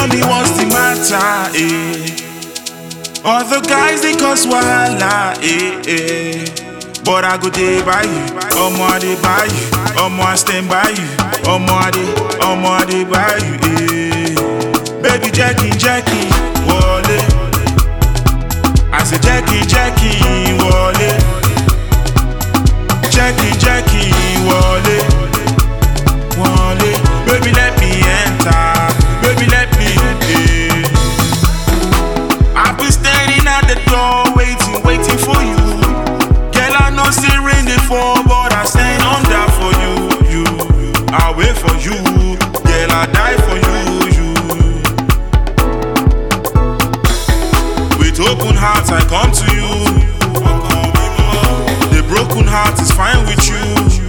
me what's the matter, eh? All the guys they cause wahala, eh, eh. But I go day by you, omo I dey by you, omo I stand by you, omo I dey, omo I dey by you, eh. Baby Jackie, Jackie, wale. I say Jackie, Jackie, wale. Jackie, Jackie, wale, wale. Baby let me enter, baby let me in. I've been standing at the door, waiting, waiting for you. Girl, I know say rain dey fall, but I stand under for you. You, I wait for you. Girl, I die for you. You. With open heart, I come to you. The broken heart is fine with you.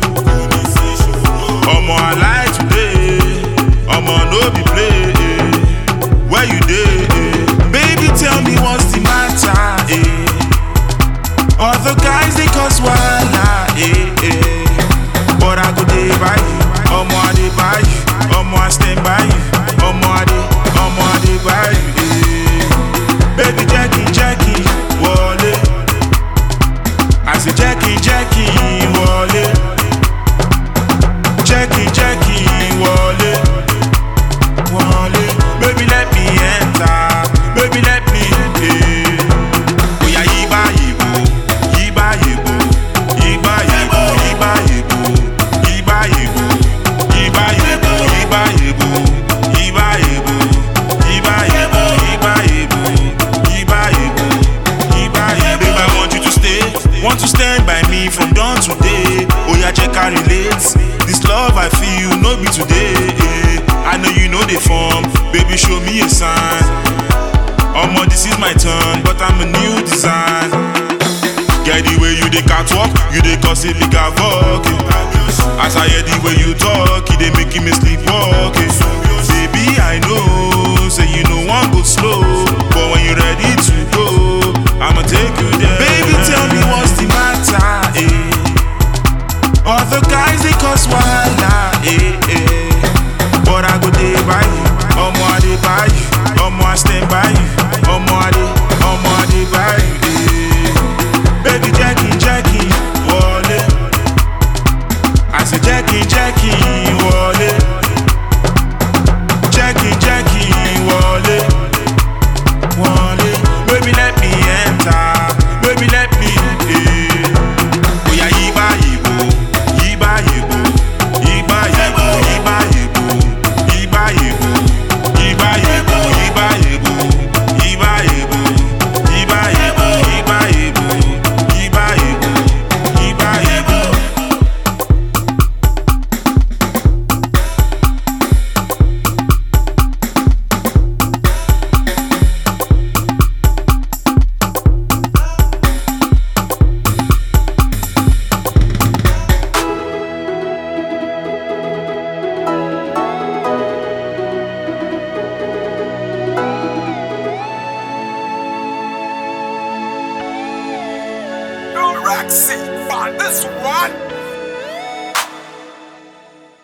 Omo, I lie today. Omo, no be play. Where you dey? Baby, tell me what's the matter? Eh? All the guys they cause wahala, eh, eh. But I go day by you, omo I dey by you, omo I stand by you, omo I dey, omo I dey by you, eh. Baby Jackie, Jackie, wale. I say Jackie, Jackie, wale. Jackie, Jackie, wale, wale. Baby let me enter, baby let me in. Oya yiba yibo, yiba yibo, yiba yibo, yiba yibo, yiba yibo, yiba yibo, yiba yibo, yiba yibo, yiba yibo, yiba yibo, yiba yibo, yiba yibo. Babe, I want you to stay, want to stand by me from dawn to day. Oya check I relate, this love I feel no be today. eh. I know you know the form, baby show me a sign. Omo, this is my turn, but I'm a new design. Get the way you dey catwalk, you dey cause a big havoc. eh. As I hear the way you talk, it dey making me sleepwalk. eh. Baby, I know